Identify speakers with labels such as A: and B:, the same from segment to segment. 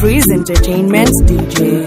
A: Freeze Entertainment DJ.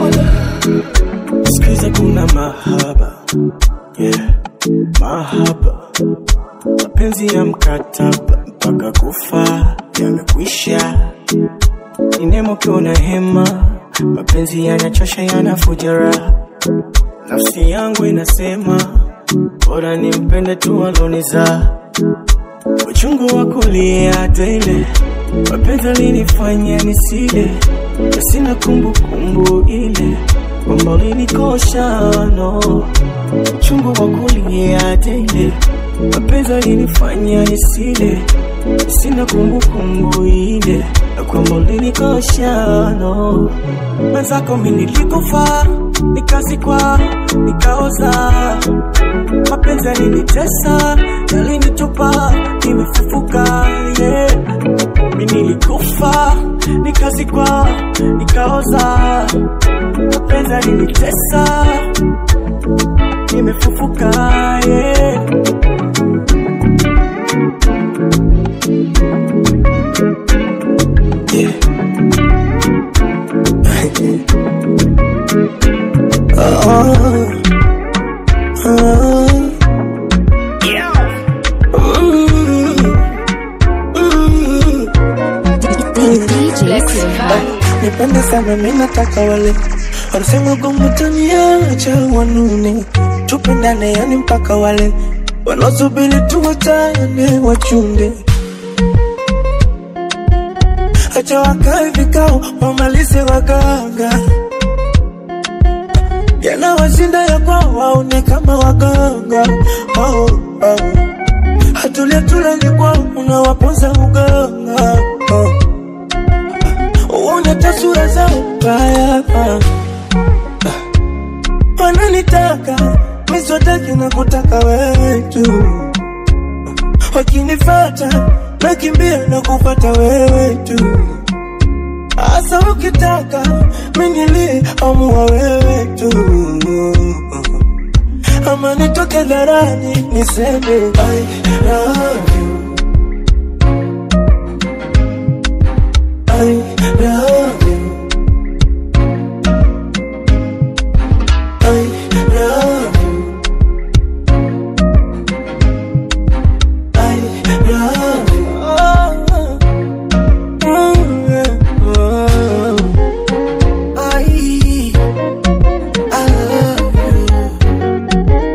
B: Sikiza kuna mahaba yeah. Mahaba mapenzi ya mkataba mpaka kufa yamekwisha, ni nemo kiona hema, mapenzi yanachosha yanafuja raha, nafsi yangu inasema bora nimpende tu aloniza uchungu wa kulia tele, mapenzi alinifanya nisile, na sina kumbukumbu ile kwamba ulinikosha no, uchungu wa kulia tele, mapenzi alinifanya nisile, na sina kumbukumbu ile na kwamba ulinikosha no, mwenzako mimi nilikufa nikazikwa nikaoza mapenzi yalinitesa yalinitupa nimefufuka yeah. mi nilikufa nikazikwa nikaoza mapenzi yalinitesa nimefufuka yeah. Yeah. oh. Oh. Nipende sana mimi nataka wale wanasema gomutaniacha wanune tupendane yani mpaka wale wanaosubiri tuwachane wachunde acha wakae vikao wamalize waganga yanawashinda ya kwao waone kama waganga oh, oh. hatulia tulani kwao unawaponza uganga oh. uone tasura zao mbaya ah. wananitaka miswataki na kutaka wewe tu wakinifata nakimbia na kupata wewe tu Asa ukitaka minili amua wewe tu ama nitoke dharani niseme I love you I love you I love you I love you oh, oh, yeah, oh. I I love you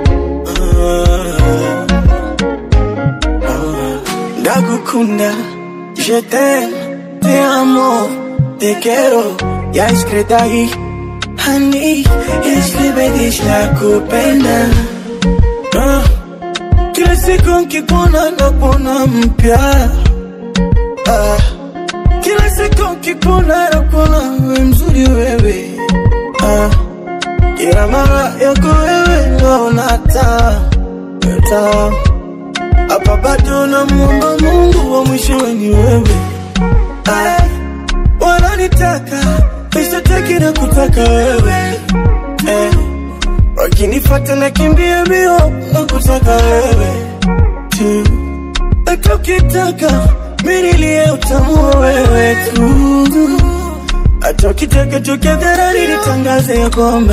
B: Ndagukunda, je t'aime, te amo, te quiero, ya escrita ahí. Honey, escribe la kupenda. Ah, Kila siku nkikuona nakuona mpya. Ah, Kila siku nkikuona nakuona we mzuri wewe. Ah, Kila mara yako wewe naona taa taa hapa bado namuomba Mungu wa mwisho ni wewe. Ay, wananitaka nisitaki na kutaka wewe eh, wakinifata nakimbia mbio na kutaka wewe tu, hata ukitaka minilie utamu wa wewe tu, hata ukitaka tukadharani nitangaze ya kwamba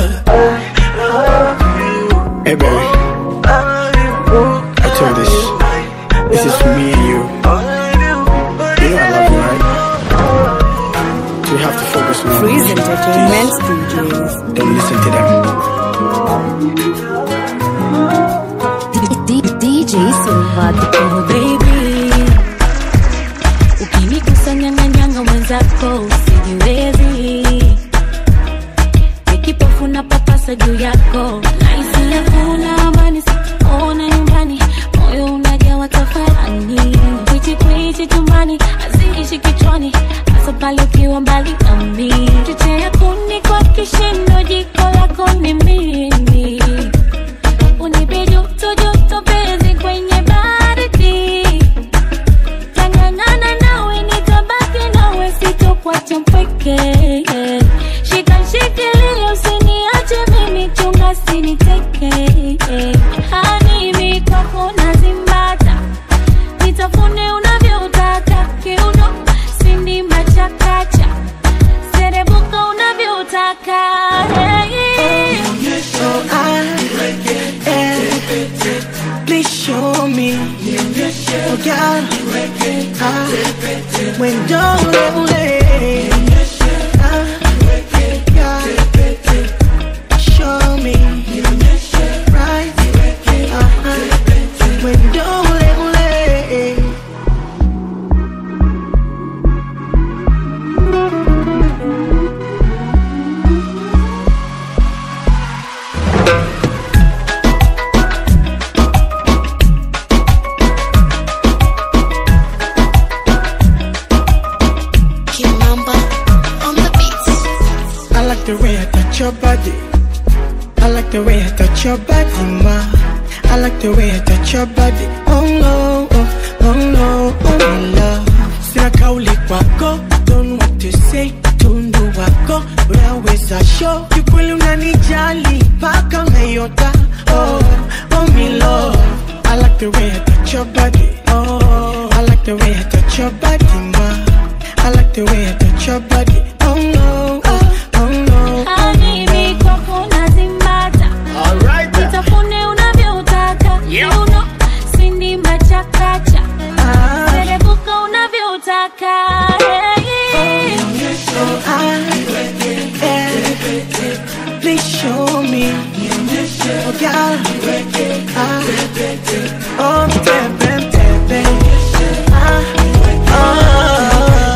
C: Hey baby, I told this. This is for me and you. You know I love you, right? So you have to focus on
A: Freeze
C: me.
A: Entertainment DJs.
C: Don't listen to them.
D: DJ Silva oh baby, ukinikusanyanganyanga mwenzako usijiwezi, nikipofu na papasa juu yako, naisi hakuna amani, ona nyumbani, moyo unajawa tafarani, kwichi kwichi chumbani, haziishi kichwani, hasa pale ukiwa mbali nami, chochea kuni kwa kishindo, jiko lako ni mimi unipe joto joto penzi kwenye baridi tangangana nawe nitabaki nawe sitokuacha mpweke shika shikilia usiniache mimi chunga siniteke hani mikoko nazimbata nitafune unavyotaka kiuno sindi machakacha
B: please show me. Oh, God, ah, when don't ah, God, show me. Right, uh-huh. when don't
E: Kimamba on the beats.
B: I like the way I touch your body. I like the way I touch your body, ma. I like the way I touch your body. Oh no, oh, oh no, oh my love. Sina kauli kwako, don't know what to say. Tundu wako, unaweza show. Kikweli unanijali, paka unayota. Oh, oh me love. I like the way I touch your body. Oh, I like the way I touch your body, ma. I like the way I touch your body. Oh no, oh, oh no.
D: Habibi kwako nazimbata Nitafune unavyotaka You know, sindi machakacha
B: Ah,
D: Serebuka unavyotaka hey.
B: oh, I, yeah. Please show me. Oh, God. Ah, oh, baby, baby. Ah, ah,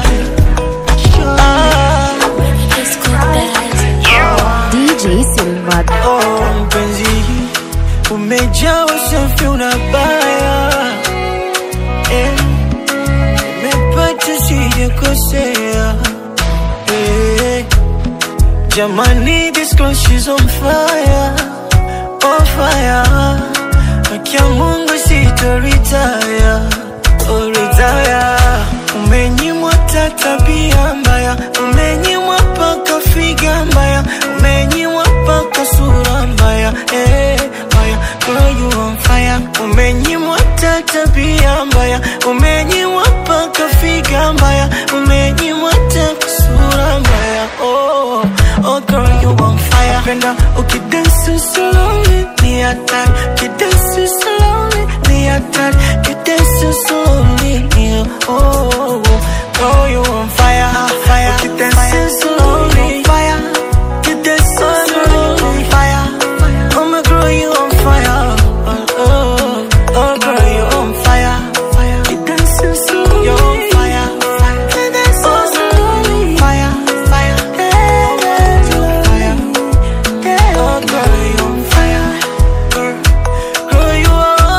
B: show
E: It's cool guys.
A: DJ Silva.
B: Oh, mpenzi, umejaa usafi unabaya eh, umepata sijakosea eh, jamani, this girl she's on fire, on fire. Akia Mungu sitoritaya, oh retire. Umenyimwa ta tabia mbaya, umenyimwa paka figa mbaya, umenyimwa paka sura mbaya, eh, mbaya. Girl you on fire, umenyimwa ta tabia mbaya, umenyimwa paka figa mbaya, umenyimwa ta sura mbaya, oh, oh girl you on fire. Penda ukidansi slowly, ni hatari, ukidansi slowly, ni hatari, ukidansi slowly, ni oh, oh, oh. Girl you on fire, fire, ukidansi slowly, fire, ukidansi slowly, fire. Oh my girl you on fire, oh, oh, oh girl you on fire, fire, ukidansi slowly, you on fire, fire, ukidansi slowly, fire, fire, fire. Oh, girl, you on fire. Girl, girl, you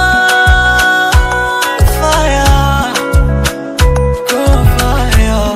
B: on fire. Girl, fire.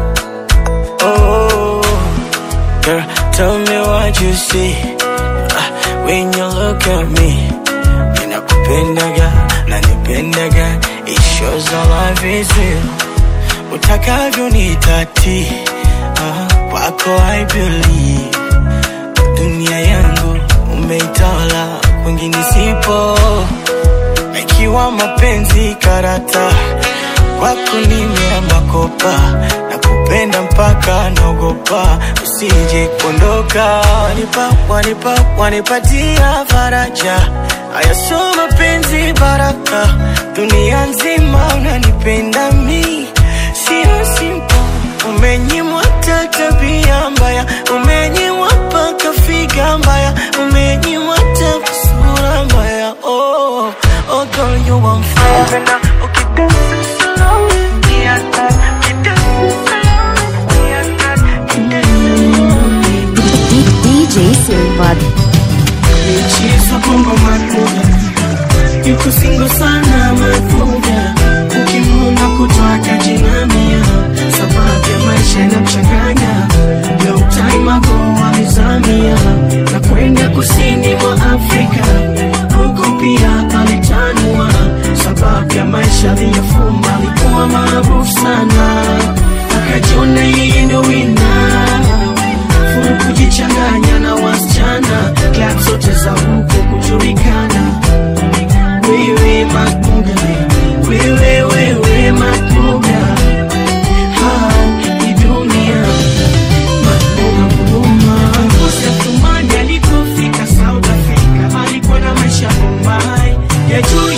B: Oh, girl, tell me what you see Ah, when you look at me. Ninakupendaga, nanipendaga. It shows our love is real. Utakavyo nitati, ah, kwako I believe dunia yangu umeitawala, kwingine sipo. Na Ikiwa mapenzi karata, kwako nimeamba kopa, na kupenda mpaka naogopa, usije kuondoka. Wanipa, wanipa, wanipatia faraja, haya sio mapenzi baraka, dunia nzima unanipenda mi, sio simple Umenyimwa ta tabia mbaya, umenyimwa paka figa mbaya, umenyimwa ta sura mbaya. Oh, oh girl you on fire. Penda ukidansi slowly, ni hatari. Ukidansi slowly, ni hatari. Ukidansi slowly.
A: DJ Silva.
B: Michezo bongo makuga yuko singo sana makuga ukimwona kutwaka jinamia sababu ya maisha yanamchanganya long time ago alizamia na kwenda kusini mwa Afrika huko pia alitanua sababu ya maisha aliyofuma alikuwa maarufu sana akajiona yeye ndo wina furu kujichanganya na wasichana klab zote za huko kujulikana wewe makuga wewe wewe makuga ha ni dunia makuga kuruma Kosi Athumani alipofika South Africa alikuwa na maisha Bombay ya juu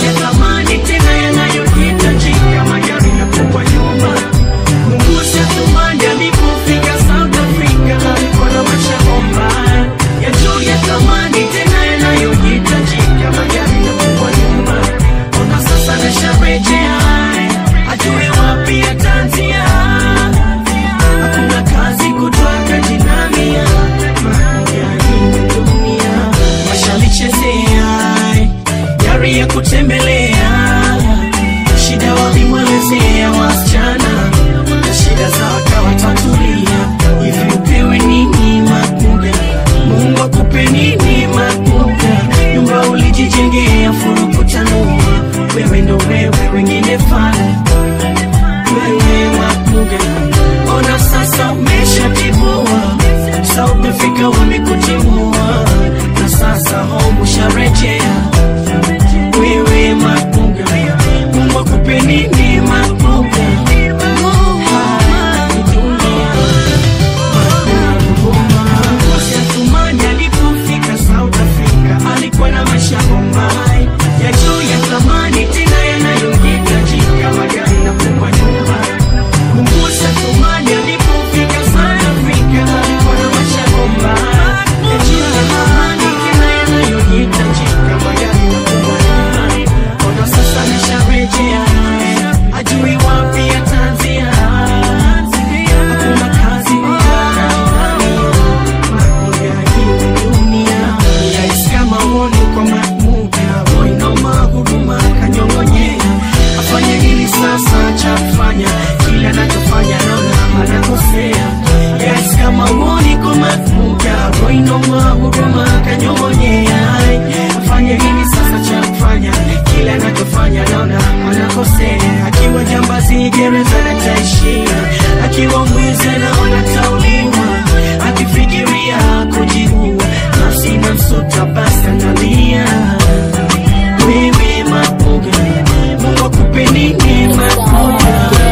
B: kila anachofanya naona anakosea. Akiwa jambazi gereza nataishia, akiwa mwizi naona tauliwa, akifikiria kujiua nafsi namsuta basi analia. Wewe mabuga, Mungu akupe nini mabuga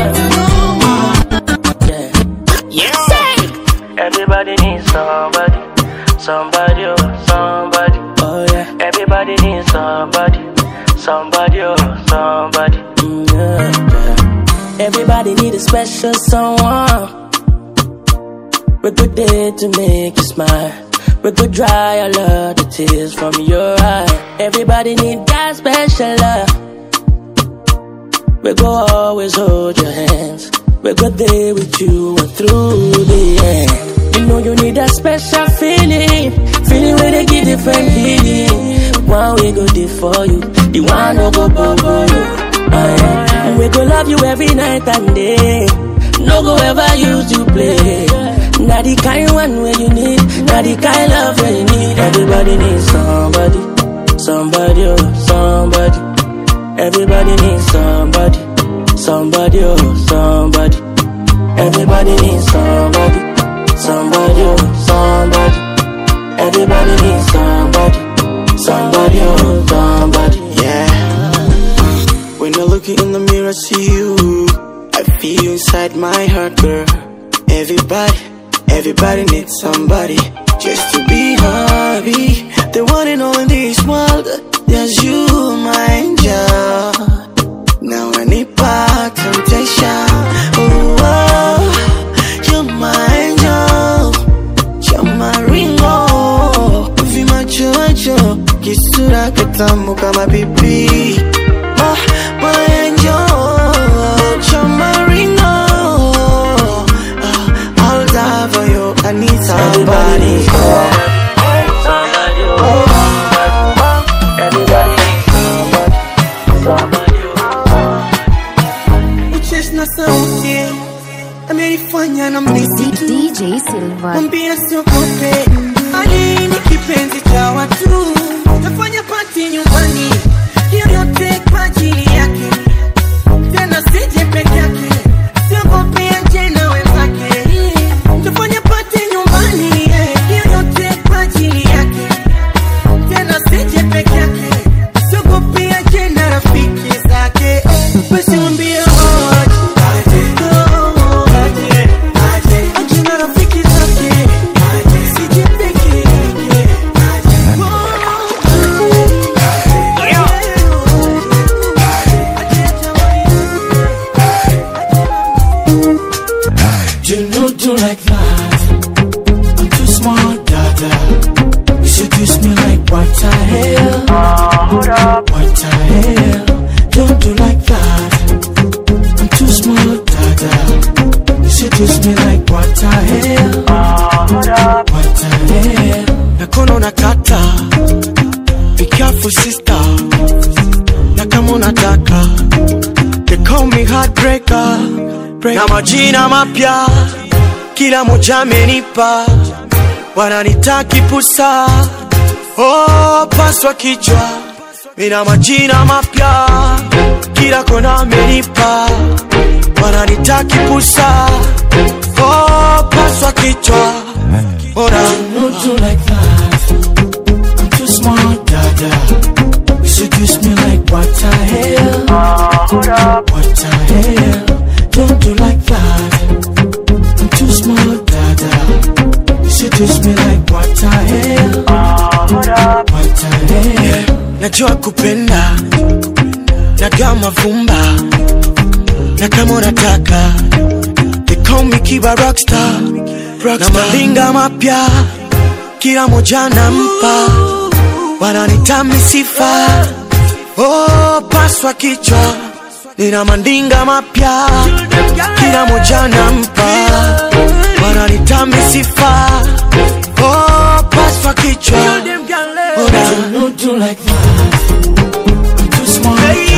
F: Everybody needs somebody, somebody, oh, somebody.
G: Oh yeah,
F: Everybody needs somebody, somebody, oh, somebody.
G: mm, yeah, yeah. Everybody need a special someone. We're good there to make you smile. We could dry all of the tears from your eye. Everybody need that special love. We go always hold your hands. We go there with you and through the end. You know you need that special feeling, feeling where they give different feeling. One we go there for you, the one no go bubble you. Oh, yeah. We go love you every night and day. No go ever use you play. Now the kind one where you need, now the kind love where you need. Everybody needs somebody, somebody, oh, somebody. Everybody needs somebody, somebody, oh, somebody. Everybody needs somebody, somebody, oh, somebody. Everybody needs somebody, somebody, oh, somebody.
B: Yeah. When I look in the mirror, see you. I feel you inside my heart, girl. Everybody, everybody needs somebody just to be happy. The one and all in this world, there's you, my angel. Now I need back temptation. Oh, oh, you're my angel. You're my ringo. Vimacho macho, kisura kitamu kama pipi. Oh, my angel. You're my ringo. Oh, I'll die for you. I need somebody.
F: Somebody, oh, somebody. Everybody needs somebody, somebody, oh,
B: Uchesh na sauti amenifanya na mnisi tu
A: DJ Silva.
B: mwambia siogope, Ali ni kipenzi cha watu, tafanya pati nyumbani, hiyo yote kwa ajili yake, tena sije peke yake, siogope aje na wenzake, tafanya pati nyumbani, hiyo yote kwa ajili yake, tena sije peke yake, siogope aje na rafiki zake, basi mwambie aje, aje, aje, aje na rafiki zake, sije peke yake, You know do like that. I'm too smart, dada. You seduce me like what the hell? What the hell? Don't do like that. I'm too smart, dada. You seduce me like what the hell? What the hell? Nakono nakata. Be careful, sister. Na kama unataka. They call me heartbreaker. Na majina mapya kila moja amenipa, wananita kipusa, oh, paswa kichwa, mina majina mapya kila kona amenipa, wananita kipusa, oh, paswa kichwa, ora don't do like that, I'm too smart, dada, you seduce me like what the hell, what the hell, don't do like that. I'm too smart, dada. You seduce me like what the hell? What the hell? Najua kupenda, najua mavumba, na kama unataka they call me Kiba Rockstar, na malinga mapya kila moja nampa, wananita misifa, oh, paswa kichwa nina mandinga mapya kila moja nampa, wananita misifa, oh, paswa kichwa Ora, don't do like that. I'm too smart,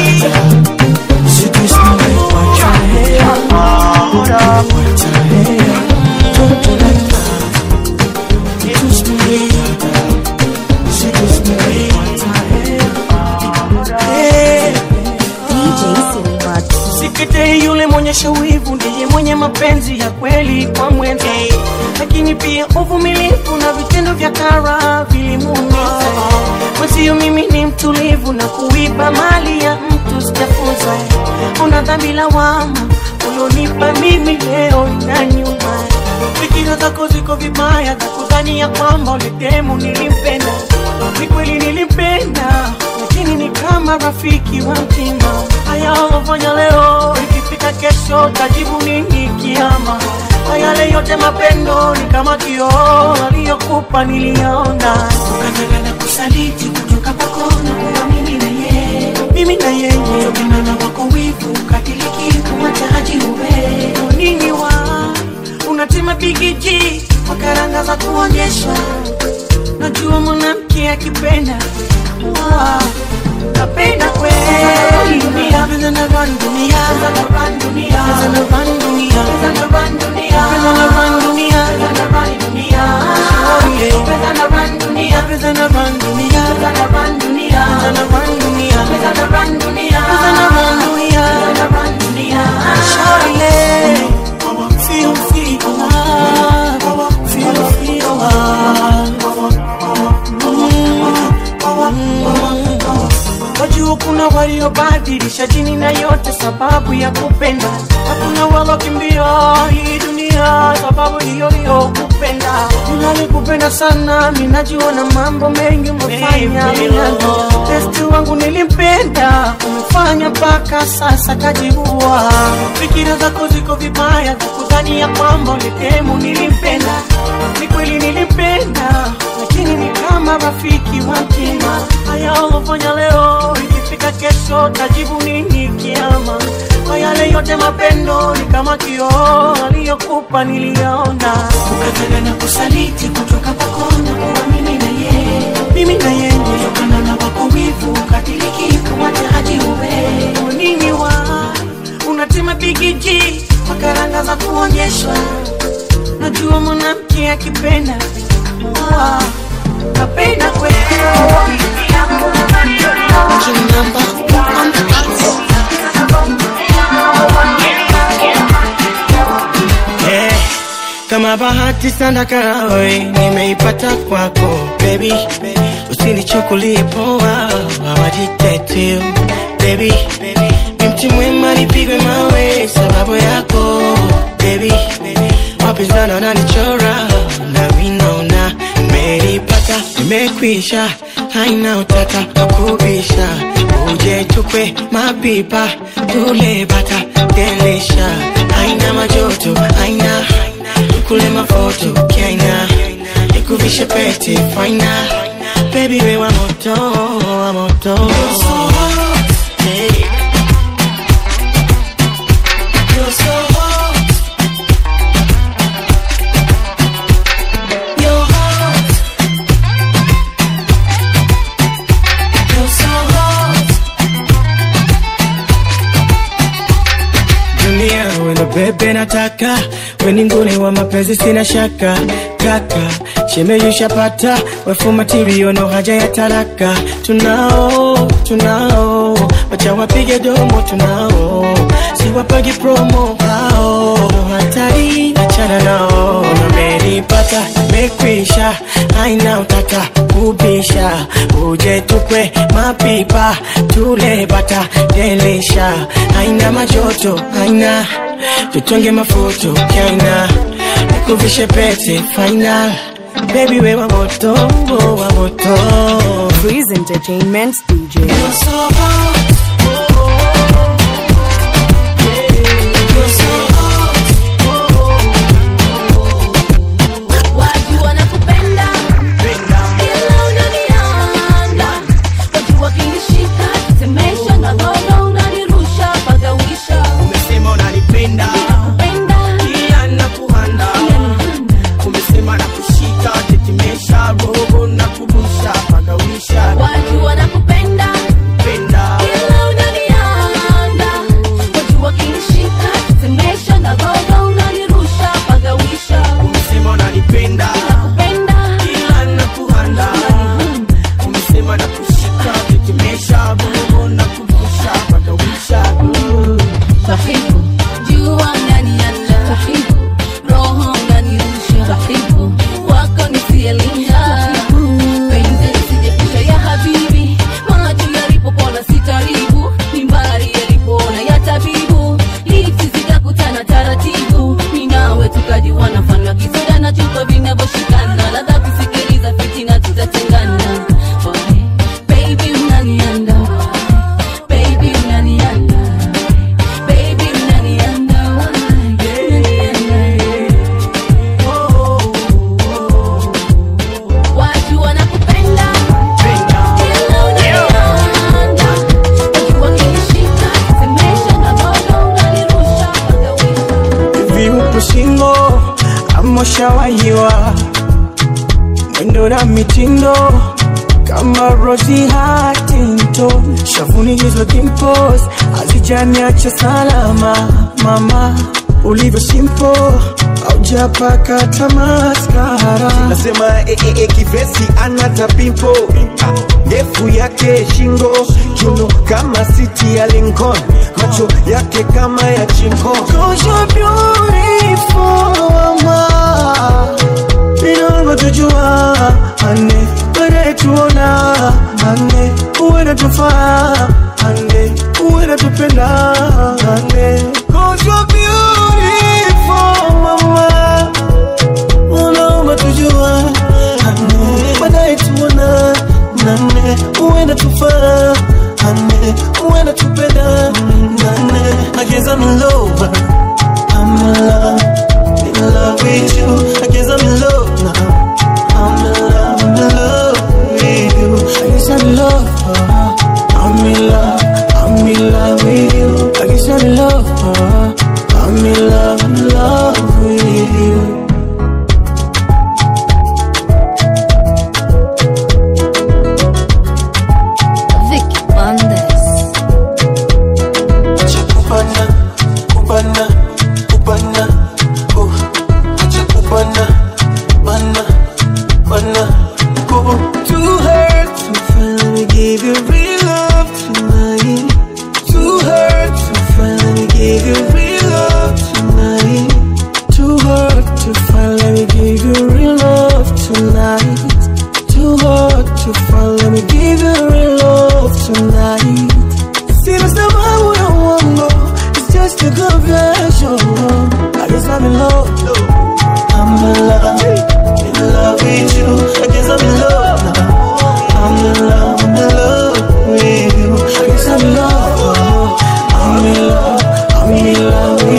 B: dada. Seduce me like what the hell? What the hell? Don't do like that. I'm too smart, dada. Seduce me like what the hell? Yeah. kuonyesha wivu ndiye mwenye mapenzi ya kweli kwa mwenza lakini pia uvumilivu na vitendo vya kara vilimuumiza mwenzio mimi ni mtulivu na kuiba mali ya mtu sijafunza una dhambi lawama ulionipa mimi leo na nyuma fikira zako ziko vibaya za kudhani ya kwamba uletemu nilimpenda ni kweli nilimpenda lakini ni kama rafiki wa mtima haya ulofanya leo ikifika kesho tajibu nini kiama na yale yote mapendo ni kama kioo aliyokupa niliona ukataka na kusaliti kutoka kwako na kuwa mimi na yeye mimi na yeye kutokana na wako wivu katiliki kumwacha ajiuwe nini wa unatema bigiji kwa karanga za kuonyesha najua mwanamke akipenda Wow. napenda kweli dunia pesa na run dunia pesa na run dunia pesa na run dunia pesa na run dunia pesa na run dunia pesa na run dunia oh yeah pesa na run dunia pesa na run dunia pesa na run dunia pesa na run dunia pesa na run dunia pesa na run dunia pesa na run dunia Shawty feel feel love feel feel love wajua kuna waliobadilisha dini na yote sababu ya kupenda hakuna walokimbia hii dunia sababu hiyo hiyo kupenda ninalikupenda sana minajua na mambo mengi umefanya testi wangu nilimpenda umefanya mpaka sasa kajiua fikira zako ziko vibaya za kudhani ya kwamba uletemu nilimpenda ni kweli nilimpenda lakini ni kama rafiki wa mtima haya ulofanya leo ikifika kesho tajibu nini kiama kwa yale yote mapendo ni kama kioo aliyokupa niliona ukataka na kusaliti kutoka kwako na kuwa mimi na yeye mimi na yeye kutokana na wako wivu katiliki kumwacha ajiuwe nini wa unatema bigiji kwa karanga za kuonyeshwa najua mwanamke akipenda Wow. napenda kweli
H: Eh, kama bahati sana karawe nimeipata kwako baby usinichukulie poa awajitetu baby ni mti mwema nipigwe mawe sababu yako baby wapinzani wananichora na vinaona nimeipata nimekwisha haina utata wakubisha uje tukwe mapipa tule bata delisha haina majoto haina tukule mafoto kiaina nikuvishe pete faina baby we wa moto wa moto hey. You're so hot. You're hot. You're so hot. dunia wendo bebe nataka weningune wa mapenzi sina shaka kaka chemeyushapata wefu matirio no haja ya taraka tunao tunao wacha wapige domo tunao siwapagi promo hao no hatari achana nao nameripata mekwisha aina utata kubisha uje tukwe mapipa tule bata delisha aina majoto aina tutonge mafuto kaina nikuvishe pete final baby we wa moto wa moto
A: Breeze Entertainment DJ.
D: Watu wanakupenda ila unanianda, watu wakinishika tetemesha na gogo unanirusha pagawisha
H: umesema unanipenda
D: penda
H: kila nakuhanda umesema nakushika tetemesha roho na kurusha pagawisha
D: watu wanakupenda
H: penda
D: ila
B: ushawahiwa mwendo na mitindo kama Rosie Huntington, shavuni hizo dimples hazijaniacha salama. Mama ulivyo simple, haujapaka hata maskara.
I: nasema eh, eh, eh, kivesi ana tapimpo Ah, ndefu yake shingo kiuno kama siti ya Lincoln macho yake kama ya chinko
B: Cause you're beautiful, mama. Ninaomba tujua ane baadaye tuona ane uwe natufaa ane uwe natupenda ane Cause you're beautiful, mama. Unaomba tujua ane baadaye tuona nane uwe natufaa ane uwe natupenda nane I guess I'm in love I'm in love, in love with you. I guess I'm in love now. I'm in love, I'm in love with you. I guess I'm in love. uh, I'm in love, I'm in love with you. I guess I'm in love. uh, I'm in love, I'm in love with you.
E: Vicky Bandes.
B: Acha kubana, kubana, kubana, oh. Acha kubana, bana, bana, oh. Too hurt to finally give you real love tonight. Too hurt to finally give you real love tonight. Too hurt to finally give you real love tonight. Too hard to finally give you real love tonight. Sina sababu ya uongo, it's just a confession. I guess I'm in love, I'm in love, in love with you. I guess I'm in love now. I'm in love, I'm in love with you. I guess I'm in love, I'm in love, I'm in love with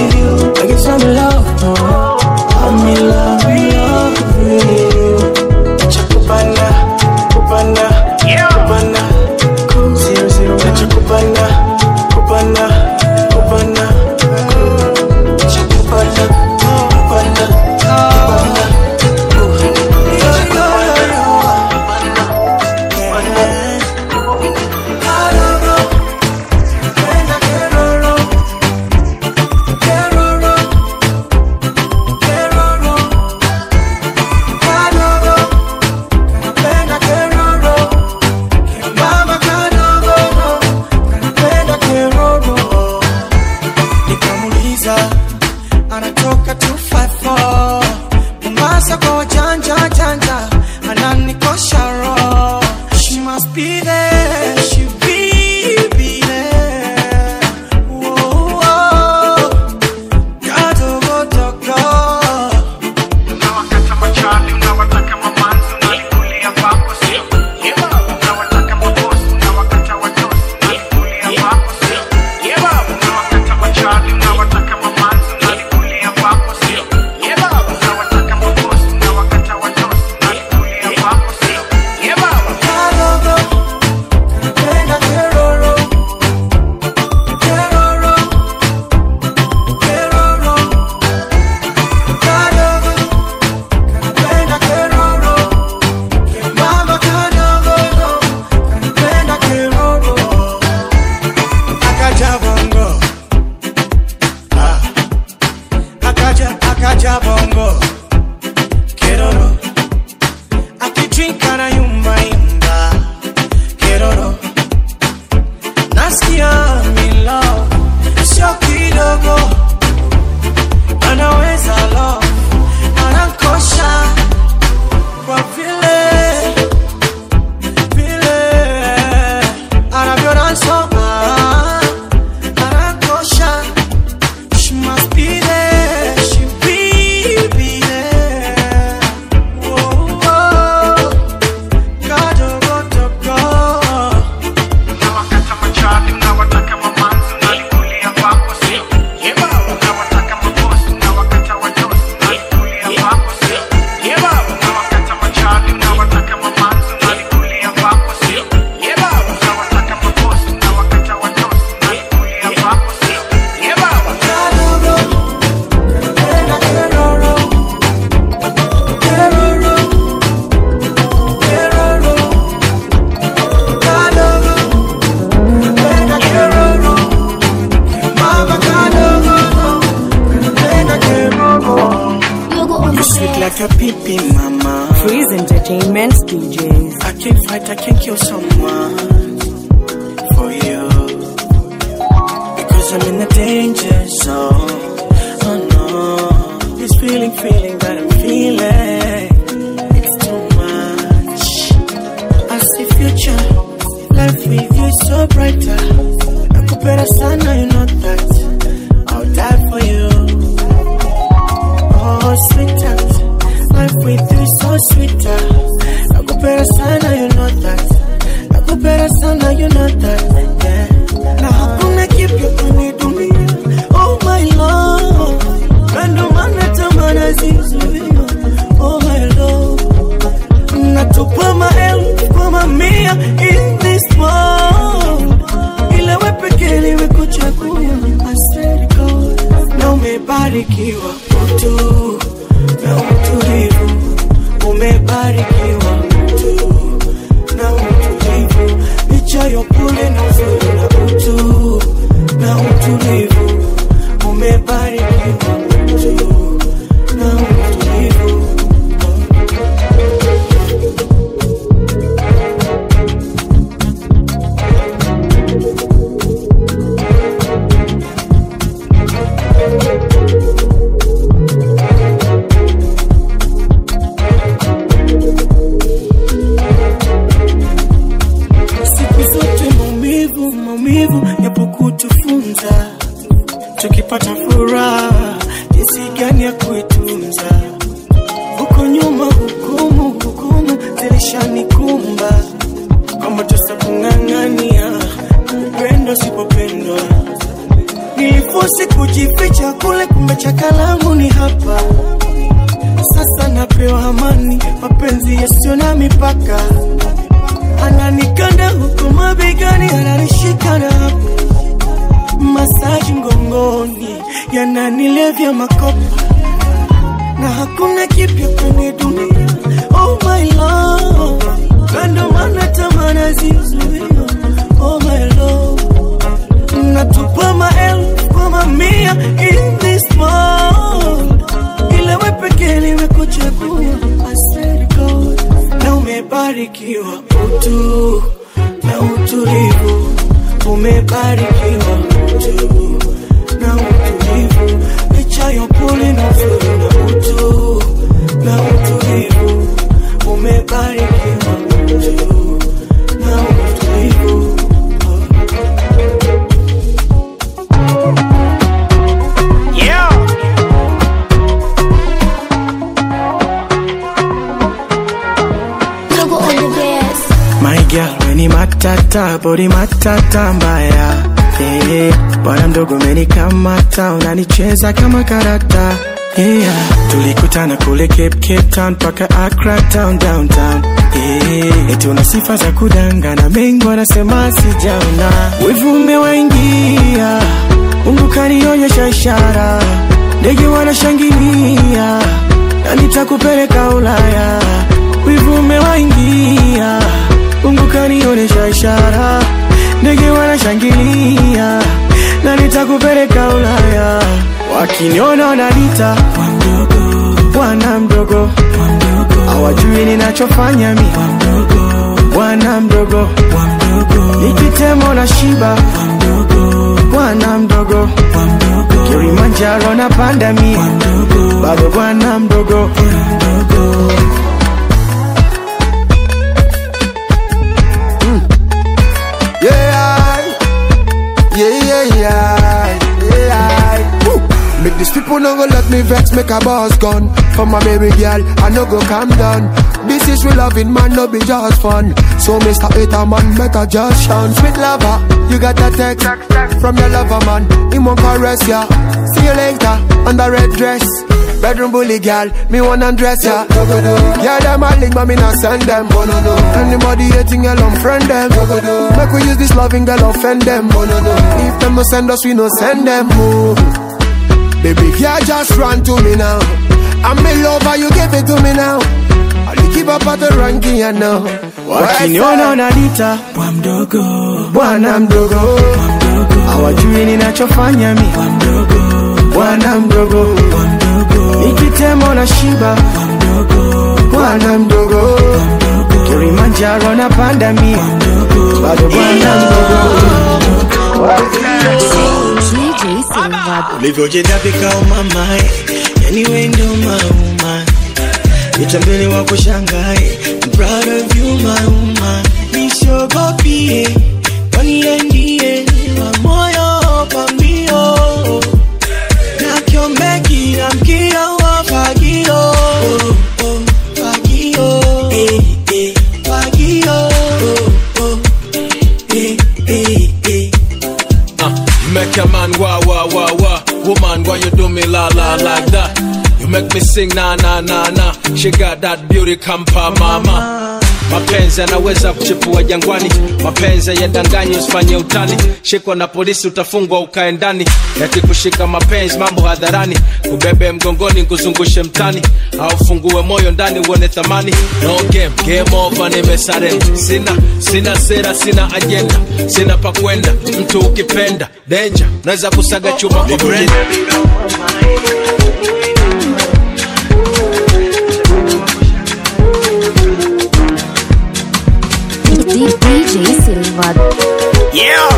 B: Cause I'm in the danger zone. Oh no. This feeling, feeling that I'm feeling. It's too much. I see future. Life with you is so brighter. Nakupenda sana, you know that. I'll die for you. Oh, sweetheart. Life with you is so sweeter. Nakupenda sana, you know that. Nakupenda sana, you know that. Yeah. Na hakuna kipya kwenye dunia. Oh my love. Na ndo maana tamaa zizuia. Oh my love. Natupa maelfu kwa mamia in this world. Ila we pekee nimekuchagua. I swear to God. Na umebarikiwa utu na utulivu. Umebarikiwa utu na utulivu. Licha ya upole na uzuri na utu na utulivu. Umebarikiwa utu na utulivu. siku zote maumivu maumivu yapo kutufunza tukipata furaha jinsi gani ya kuitunza huko nyuma hukumu hukumu zilishanikumba kwamba tusakung'ang'ania upendo sipopendwa nilifosi kujificha kule kumbe chakalangu ni hapa sasa napewa amani mapenzi yasiyo na mipaka ananikanda huku mabegani, ananishika na hapo masaji mgongoni, yananilevya makopa na hakuna kipya kwenye dunia. Oh my love, na ndo maana tamaa nazizuia. Oh my love, natupa maelfu kwa mamia in this world, ila we pekee nimekuchagua. I swear to God, na umebarikiwa utu na utulivu, umebarikiwa utu na utulivu, licha ya upole na uzuri na utu na utulivu, umebarikiwa utu na utulivu.
H: Yeah.
E: Logo on the best.
B: My girl, weni matata, body matata mbaya yeah. Bwana mdogo umenikamata, unanicheza kama karata yeah. Tulikutana kule Cape, Cape Town paka Accra town downtown yeah. Eti una sifa za kudangana, mengi wanasema sijaona, wivu umewaingia, Mungu kanionyesha ishara, ndege wanashangilia na nitakupeleka Ulaya, wivu umewaingia, Mungu kanionyesha ishara, ndege wanashangilia na nitakupeleka Ulaya, wakiniona wananiita bwana mdogo, hawajui ninachofanya mi bwana mdogo, nikitemo na shiba bwana mdogo, Kilimanjaro na panda mi bado bwana mdogo.
J: Yeah, yeah, yeah, yeah, yeah. Woo. Make these people no go let me vex, make a boss gun. For my baby girl, I no go calm down. This is real loving, man, no be just fun. So, Mr. Hater, man, better just shun. Sweet lover, you got that text from your lover, man. He won't caress ya. See you later, on the red dress. Bedroom bully girl, me wanna dress ya. Yeah, them a link, but me not send them. Anybody hating, girl, unfriend them. Make we use this loving girl, offend them. If them no send us, we no send them. Oh. Baby, yeah, just run to me now. I'm in love, and you give it to me now. I'll keep up at the ranking, you know.
B: wakiniona wananiita bwana mdogo, hawajui ninachofanya mi bwana mdogo, nikitemo na shiba bwana mdogo, Kilimanjaro na panda mi bado bwana mdogo.
A: Silva.
B: ulivyojidhabika umamae yani wendo mauma vitambele wako shangae I'm proud of you mauma nisiogopie waniendie wa moyo pambio na kiombeki na mkio wa fagio oh, oh, fagio eh, eh, fagio oh, oh, eh, eh, eh.
K: You make a man wah wah wah wah. Woman, why you do me la la like that? You make me sing na na na na. She got that beauty kampa mama. Mapenzi yanaweza kuchipua jangwani, mapenzi yadanganyi, usifanye utani. Shikwa na polisi utafungwa ukae ndani, yakikushika mapenzi mambo hadharani, kubebe mgongoni kuzungushe mtani, au fungue moyo ndani uone thamani. No game, game over, nimesare. Sina sina sera, sina ajenda, sina pa kwenda. Mtu ukipenda danger, naweza kusaga chuma kwa brenda.
E: DJ Silva.
B: Yeah.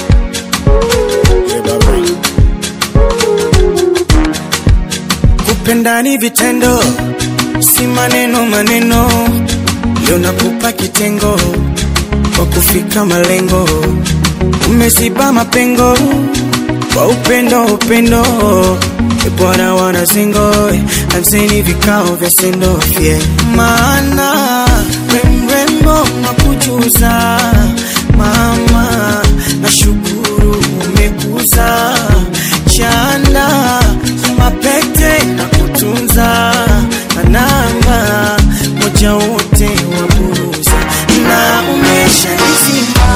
B: Kupenda ni vitendo, si maneno maneno. Leo nakupa kitengo kwa kufika malengo, umeziba mapengo kwa upendo upendo. E Bwana wana zingo, anzeni vikao vya sendo yeah. Maana remrembo nakujuza mama, nashukuru umekuza chanda mapete na kutunza na namba moja wote waburuza na umesha nizima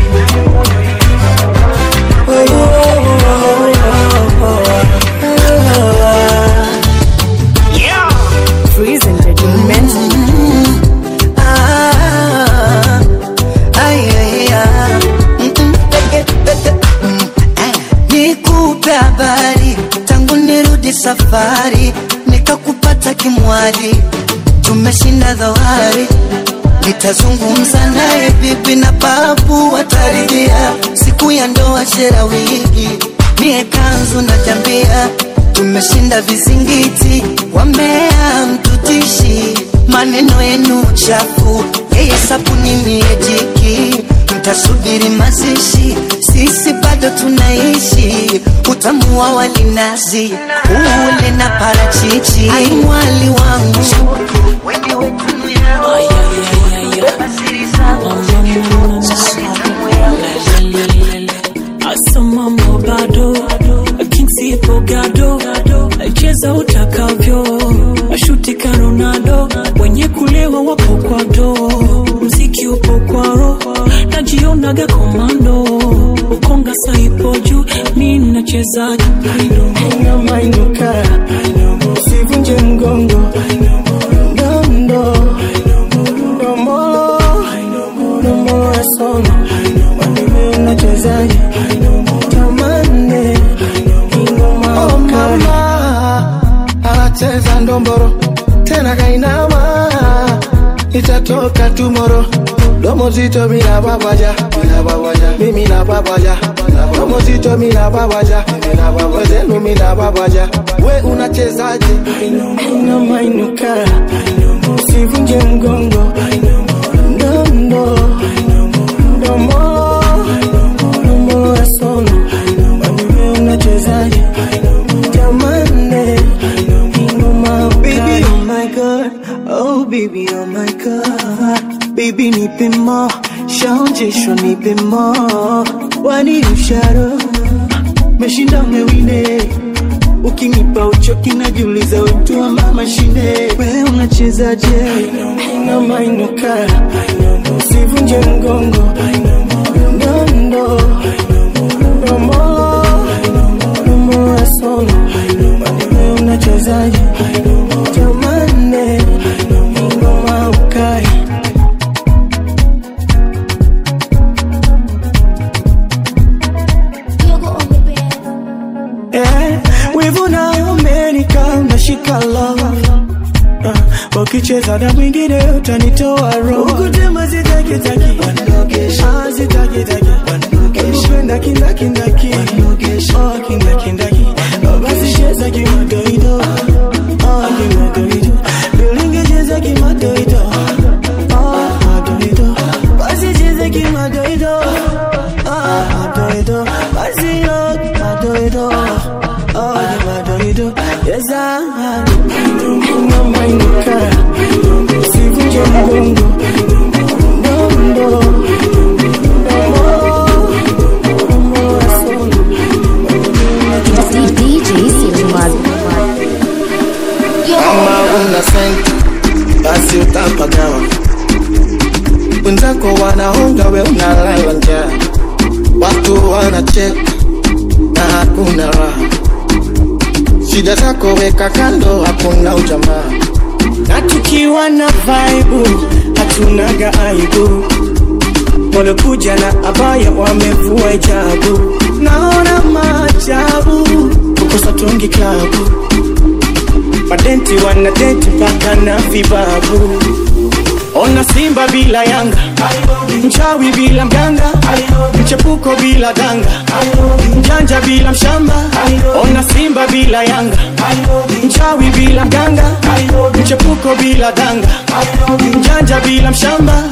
B: oh, oh, oh, oh, oh.
A: Freeze Entertainment.
B: Ah, ay, ay, ah. Mm, mm, peke, peke, mm, eh. Nikupe habari tangu nirudi safari, nikakupata kimwali, tumeshinda dhawari. Nitazungumza naye bibi na babu wataridhia, siku ya ndoa shera wigi, mie kanzu na jambia, tumeshinda vizingiti, wamea mtutishi, maneno yenu chafu, yeye sabuni mie jiki, mtasubiri mazishi, sisi bado tunaishi, utamu wa walinazi ule na parachichi, ai mwali wangu wewe tamu yangu.
L: asamamo bado kinsipo gado cheza utakavyo ashuti ka ronaldo wenye kulewa wapo kwa do mziki upo kwaro najionaga komando ukonga saipo juu mi nachezaji
B: Mainuka, usivunje mgongo Dondo, dombolo, dombolo ya sono Wanime unachezaje Tamane, ingoma Oh mama, anacheza ndomboro Tena kainama, itatoka tomorrow Domo zito mina babaja, mina babaja, mimi na babaja, domo zito mina babaja, mina babaja, zenu mina babaja. We unachezaje? Ina mainuka, usivunje mgongo, ndondo, ndomo, ndomo ya sono. Wewe unachezaje? Jamani, ingoma baby, oh my god, oh baby, oh my god, baby nipe mo, shaonjeshwa nipe mo, wani usharo, meshinda umewine, ukinipa uchoki najiuliza wetu ama mashine, we unachezaje? Ina mainuka, usivunje mgongo, ndondo, ndomo, ndomo ya sono, wewe unachezaje? Jamani, ingoma ukai Eh, wivu na umenika unashika love Ah, ukicheza na mwingine utanitoa roho ukutema zitakitaki Ah, zitakitaki ukipenda kindakindaki Oh, kindakindaki madorido Oh yeah madorido Yes I Mama inuka Sivunje mgongo Ndondo
E: DJ Silvad.
M: kama una senti basi utapagawa wenzako wanaonga we unalala njaa watu wanacheka na hakuna raha shida zako weka kando hakuna ujamaa
B: na tukiwa na vaibu hatunaga aibu walokuja na abaya wamevua hijabu naona maajabu kukosa tungi klabu madenti wanadenti mpaka na vibabu ona simba bila yanga mchawi bila mganga mchepuko bila danga mjanja bila mshamba ona simba bila yanga mchawi bila mganga mchepuko bila danga mjanja bila mshamba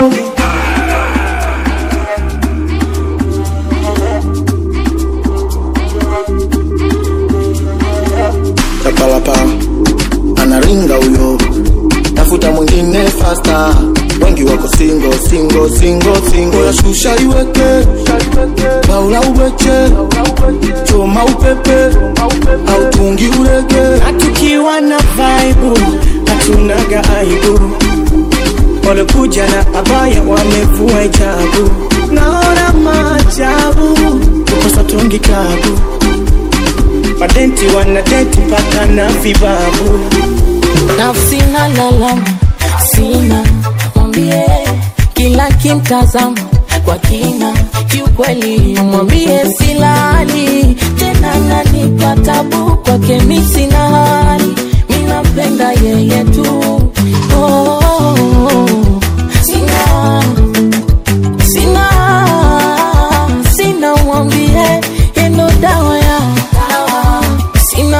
M: chapalapa anaringa huyo tafuta mwingine fasta wengi wako singo singo singo singo ya shusha iweke baula uweche choma upepe au tungi urege
B: na tukiwa na vaibu hatunaga aibu walokuja na abaya wamevua hijabu naona maajabu kukosa tungi klabu madenti wanadenti mpaka na vibabu
N: nafsi na lalama sina mwambie kila kimtazama kwa kina kiukweli mwambie silali tena nanipa tabu kwake mi sina hali minampenda yeye tu oh, oh, oh. sina sina sina mwambie yendo dawa ya sina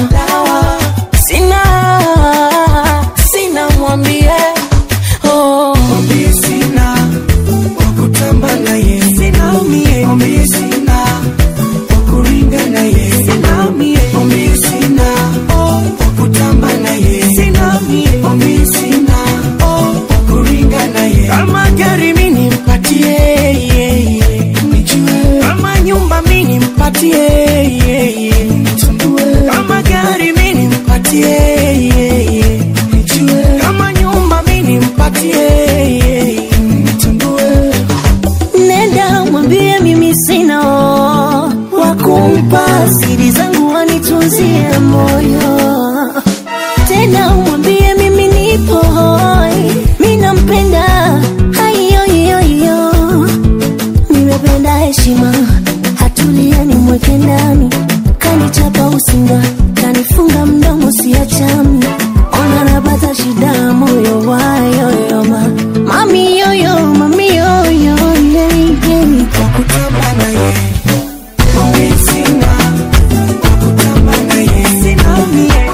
N: sina sina mwambie oh.
B: mwambie sina wakutamba naye sina umie mwambie sina wakuringa naye sina umie mwambie sina oh, wakutamba naye sina umie mwambie sina oh, wakuringa naye kama gari mini mpatie yeah, yeah. nijue kama nyumba mini mpatie yeah, yeah. nitambue kama gari mini mpatie yeah, yeah. nijue kama nyumba mini mpatie yeah, yeah. nitambue
O: nenda mwambie mimi sina wakumpa siri zangu wanitunzie moyo tena mwambie mimi nipo hoi mi nampenda haiyoiyoiyo nimependa heshima hatulia nimweke ndani kanichapa usinga kanifunga mdomo siachami ona napata shida moyo wayoyoma mami yoyo mami yoyo yeah, yeah.
B: wakutamba naye mwambie sina wakutamba naye sina umie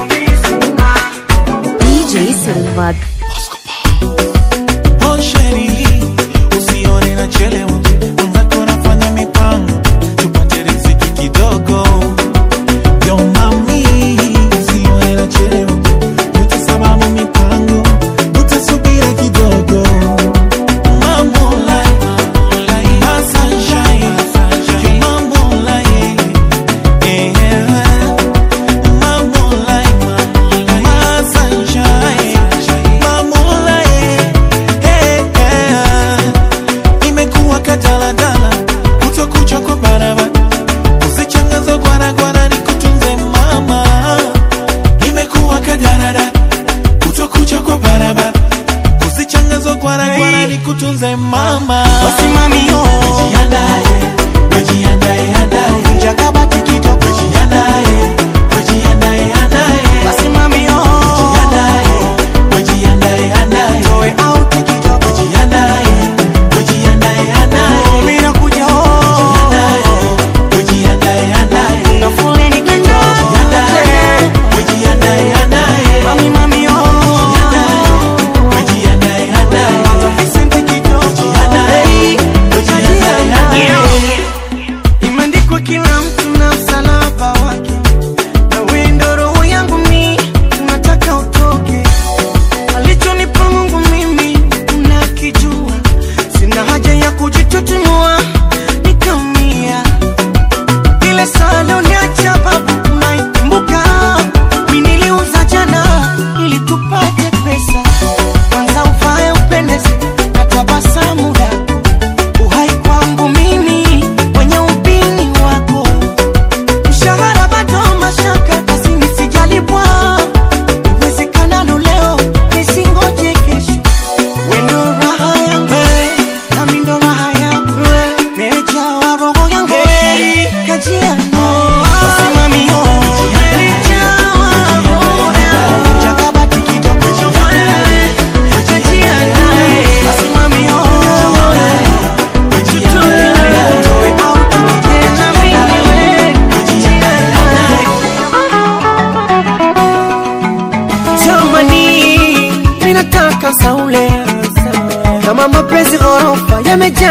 E: DJ Silvad.
P: Oh sheri, usione nachelewa, mwenzako nafanya mipango tupate riziki kidogo. Yo mami,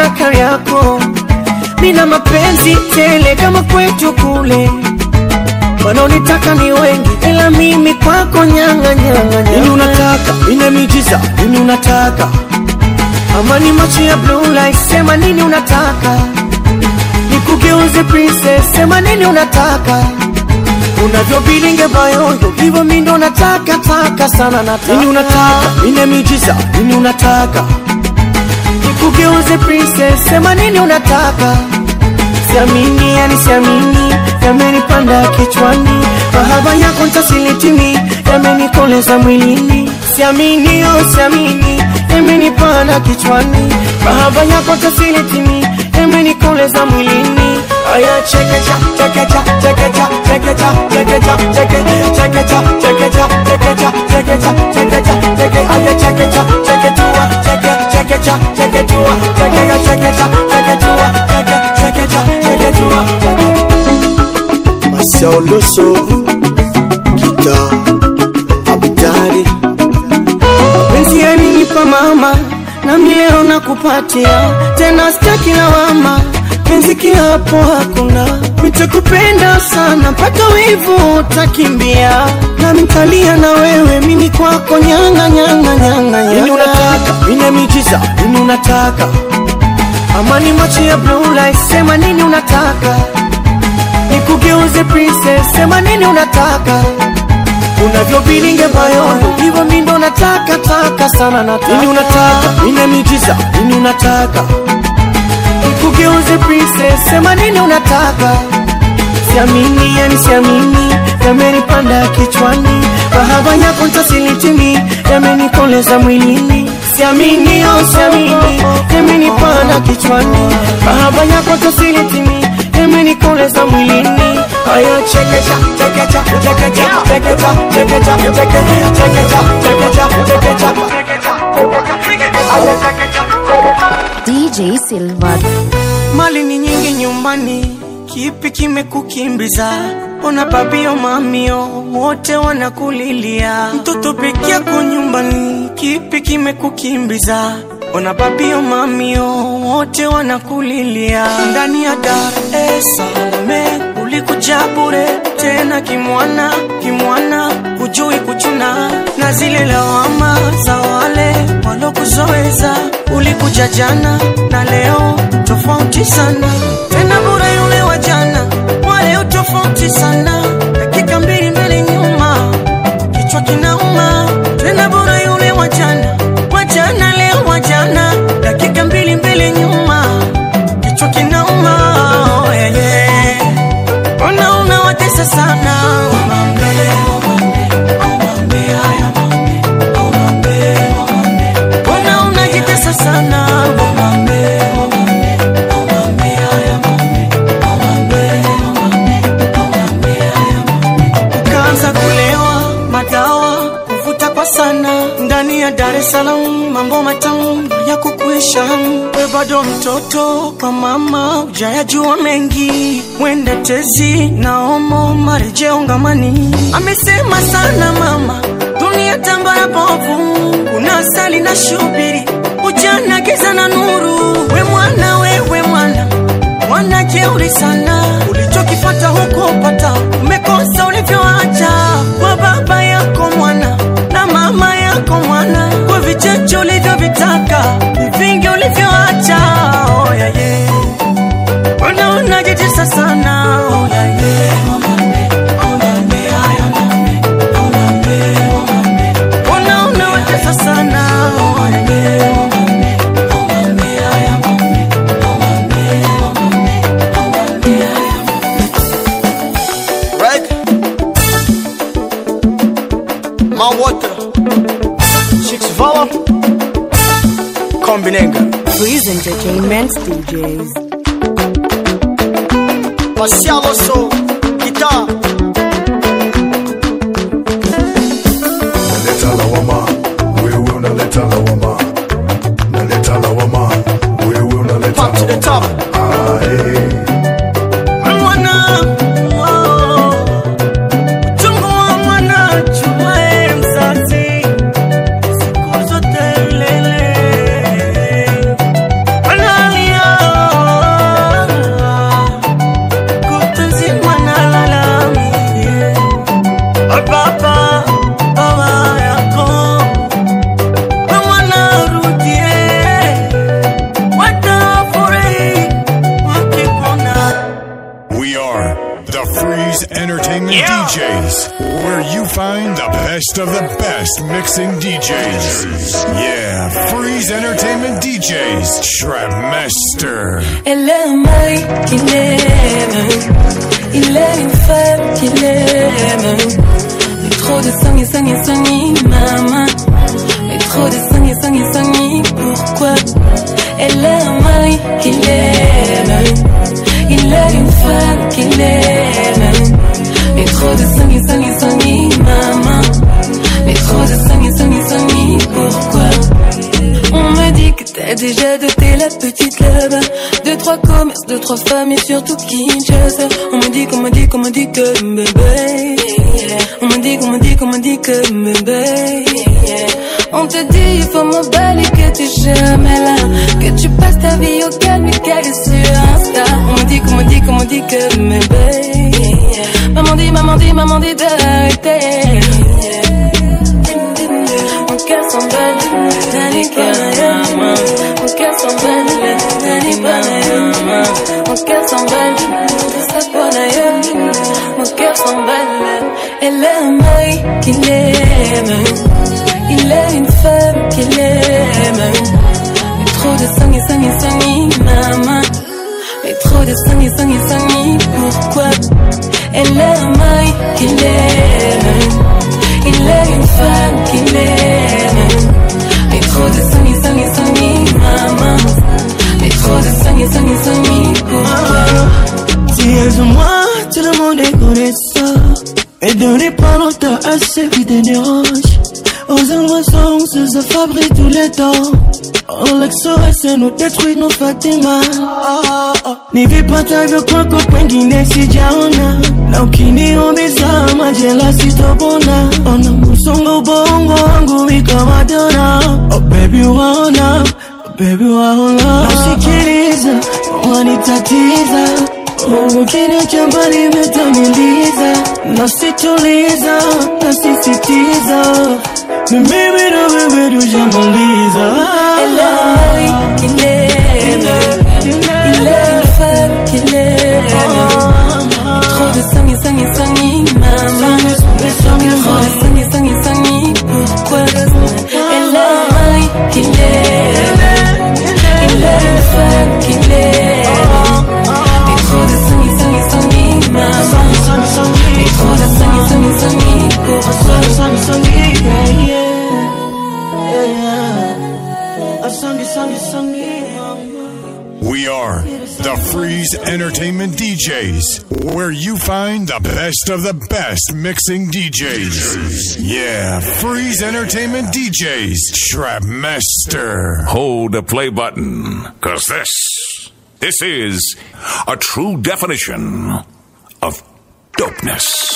B: Tabora Kariako, mina mapenzi tele kama kwetu kule. Wanaonitaka ni wengi, ila mimi kwako nyanga nyanga
C: Nini unataka? Nina miujiza. Nini unataka?
B: Amani macho ya blue light, sema nini unataka? Nikugeuze princess, sema nini unataka? Unavyobilinge bayondo, hivyo mi ndo nataka taka sana nataka.
C: Nini unataka? Nina miujiza. Nini unataka?
B: Nikugeuze princess, sema nini unataka? Siamini, yani siamini, yamenipanda kichwani, mahaba yako ntasilitimi, yamenikoleza mwilini. Siamini, oh siamini, yamenipanda kichwani, mahaba yako ntasilitimi, yamenikoleza mwilini. Aya chekecha, chekecha, chekecha, chekecha, chekecha, cheke, chekecha, chekecha, chekecha, chekecha, chekecha, cheke, aya chekecha, cheketua, cheke, chekecha, cheketua, chekecha, chekecha, cheketua, cheke, chekecha, cheketua.
C: Marcel Loso, guitar, abidari.
B: Mapenzi yalinipa mama, nami leo nakupatia tena, sitaki lawama, penzi kiapo hakuna, nitakupenda sana mpaka wivu utakimbia, nami nitalia na wewe, mimi kwako nyanga nyanga nyanga
C: Nini
B: nyanga.
C: unataka? Nina miujiza. Nini unataka?
B: Amani macho ya blue light, sema nini unataka? Nikugeuze princess, sema nini unataka? Unavyobilinge bayondo, hivyo mi ndo nataka taka sana nataka.
C: Nini unataka? Nina miujiza. Nini unataka?
B: Nikugeuze princess, sema nini unataka? Siamini, yani siamini, yamenipanda kichwani, mahaba yako ntasilitimi, yamenikoleza mwilini. Siamini, oh siamini, yamenipanda kichwani, mahaba yako ntasilitimi, yamenikoleza mwilini. Aya chekecha, chekecha, chekecha, chekecha, chekecha, cheke, chekecha, chekecha, chekecha, aya chekecha,
E: DJ Silva.
B: Mali ni nyingi nyumbani, kipi kimekukimbiza? Ona babio mamio wote wanakulilia, mtoto peke yako nyumbani, kipi kimekukimbiza? Ona babio mamio wote wanakulilia, ndani ya Dar es Salaam ulikuja bure tena kimwana kimwana, hujui kuchuna na zile lawama za wale walokuzoeza. Ulikuja jana na leo tofauti sana, tena bure yule wa jana, wa leo tofauti sana, dakika mbili mbele nyuma, kichwa kinauma. Tena bure yule wa jana, wa jana leo wa jana, dakika mbili mbele nyuma, kichwa kinauma. Oh, yeah, yeah. Ona unawatesa sana Omambe, omambe, omambe, haya mambe, omambe, omambe. Ona unajitesa sana Omambe, omambe, omambe, haya mambe, omambe, omambe, omambe, haya mambe. Ukaanza kulewa madawa kuvuta kwa sana ndani ya Dar es Salaam, mambo matamu ya kukuisha. We bado mtoto kwa mama, ujayajua mengi, mwende tezi na omo marejeo ngamani. Amesema sana mama, dunia tambara bovu, kuna asali na shubiri, ujana giza na nuru. We mwana, wewe mwana mwana jeuri sana, ulichokipata huko pata, umekosa ulivyoacha kwa baba yako mwana na mama yako mwana, kwa vicheche ulivyovitaka, vingi ulivyoacha. Oh, yeah, yeah. Mbona unajitesa sana? Oh, yeah, yeah. Omambe, omambe, haya mambe, omambe, omambe. Mbona unawatesa sana? Oh, yeah, yeah. Omambe, omambe, haya mambe, omambe, omambe, omambe, haya
Q: Right? My water.
C: Chicks Vala. Kombinenga.
A: Freeze Entertainment DJs.
Q: Marcial Osso. Guitar.
R: Naleta lawama, wewe unaleta lawama. Naleta lawama, wewe unaleta
Q: Pop to the top.
B: Mwana, oh, uchungu wa mwana chumae mzazi, siku zote milele. Analia
R: the Freeze Entertainment DJs, where you find the best of the best mixing DJs. Yeah, Freeze Entertainment DJs, Trapmaster.
L: Elle est un mari qu'il aime. Il est une femme qu'il aime. Mais trop de sang et sang et sang et maman. Mais trop de sang et sang et sang et pourquoi Elle est un mari qu'il aime. Il est une femme qu'il aime. Mais trop de sang et sang et sang et maman. Mais trop de sang et sang et sang et pourquoi on me dit que t'as déjà doté la petite là-bas Deux, trois commerces, deux, trois femmes et surtout Kinshasa On me dit qu'on me dit qu'on me dit que bébé On me dit qu'on me dit qu'on me dit que bébé On te dit il faut m'emballer que t'es jamais là Que tu passes ta vie au calme et qu'elle est sur Insta On me dit qu'on me dit qu'on me dit que bébé Maman dit, maman dit, maman dit d'arrêter mon cœur s'emballe, d'aller par Mon cœur s'emballe, d'aller par Mon cœur s'emballe, de sa bonne ailleurs. Mon cœur s'emballe, elle est un mari qu'il aime. Il est une femme qu'il aime. Mais trop de sang et sang et sang et maman. Mais trop de sang et sang et sang et pourquoi Elle est un mari qu'il aime. Il est une femme qu'il aime. Mais trop de sang et sang et sang et maman. Mais trop de sang et sang et sang et pourquoi
B: Si elles ont moi, tout le monde est connaissant. Et donnez pas longtemps à ceux qui te dérangent. Aux endroits où se fabrique tous les temps. On l'exorcise, nous détruit nos Fatima. Nivipata vyo kwako kwengine sijaona na ukiniumiza majela sitopona ona musongo ubongo wangu ikawadona oh baby waona oh baby waona nasikiliza wanitatiza ukiniacha mbali metamiliza nasituliza nasisitiza ni mimi na wewe tujamaliza
L: Elle est un mari qu'il aime. Il est une femme qu'il aime. Trop de sang et sang et sang et maman. Trop de sang et sang et sang et pourquoi Elle est un mari qu'il aime. Il est une femme qu'il aime. Mais trop de sang et sang et sang et maman. Mais trop de sang et sang et sang et pourquoi
R: We are the Freeze Entertainment DJs, where you find the best of the best mixing DJs. Yeah, Freeze Entertainment DJs, Trapmaster.
S: Hold the play button, cause this, this is a true definition of dopeness.